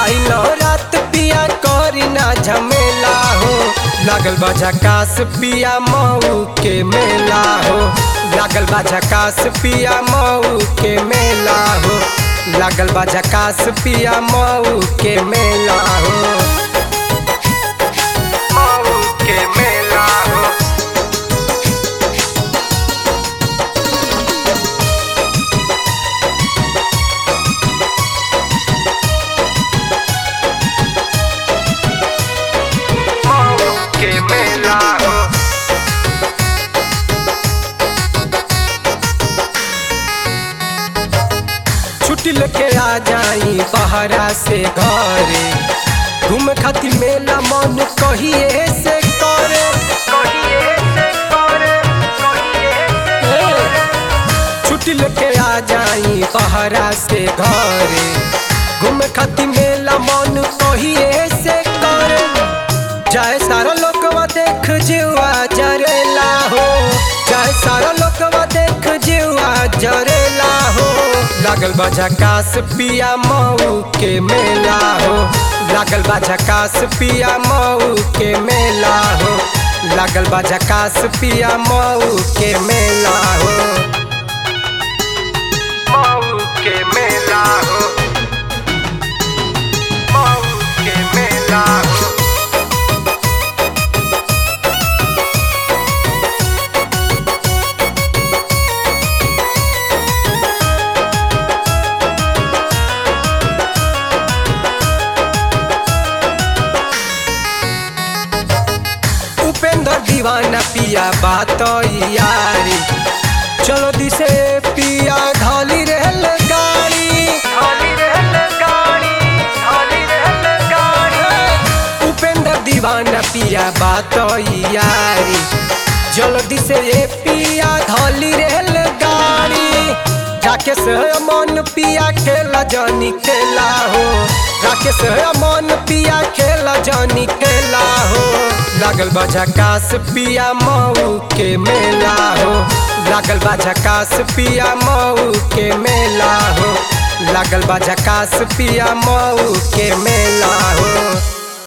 आइल रात पिया करी ना झमेला हो लागल बा झकास पिया मऊ के मेला हो लागल बा झकास पिया मऊ के मेला हो लागल बा झकास पिया मऊ के मेला हो मऊ के मेला हो मऊ के मेला हो छुट्टी लेके आ जाई बहरा से घरे घूम खातिर मेला मन कहिए से करे कहिए से करे कहिए से करे। छुट्टी लेके आ जाई बहरा से घरे घूम खातिर मेला मन कहिए से करे जाए सारा लोकवा देख जीवा जरेला हो जाए सारा लोकवा देख जीवा जरेला हो लागल बा झकास पिया मऊ के मेला हो लागल बा झकास पिया मऊ के मेला हो लागल बा झकास पिया मऊ के मेला हो मऊ के मेला हो मऊ के मेला हो उपेंद्र दीवाना पिया बात यारी चलो दिसे पिया ढाली रहल गाड़ी ढाली रहल गाड़ी ढाली रहल गाड़ी उपेंद्र दीवाना पिया बात यारी जल्दी से ये पिया ढाली रहल गाड़ी राकेश मन पिया खेला जानी खेला हो राकेश मन पिया खेला जानी खेला हो लागल बा झकास पिया मऊ के मेला हो लागल बा झकास पिया मऊ के मेला हो लागल बा झकास पिया मऊ के मेला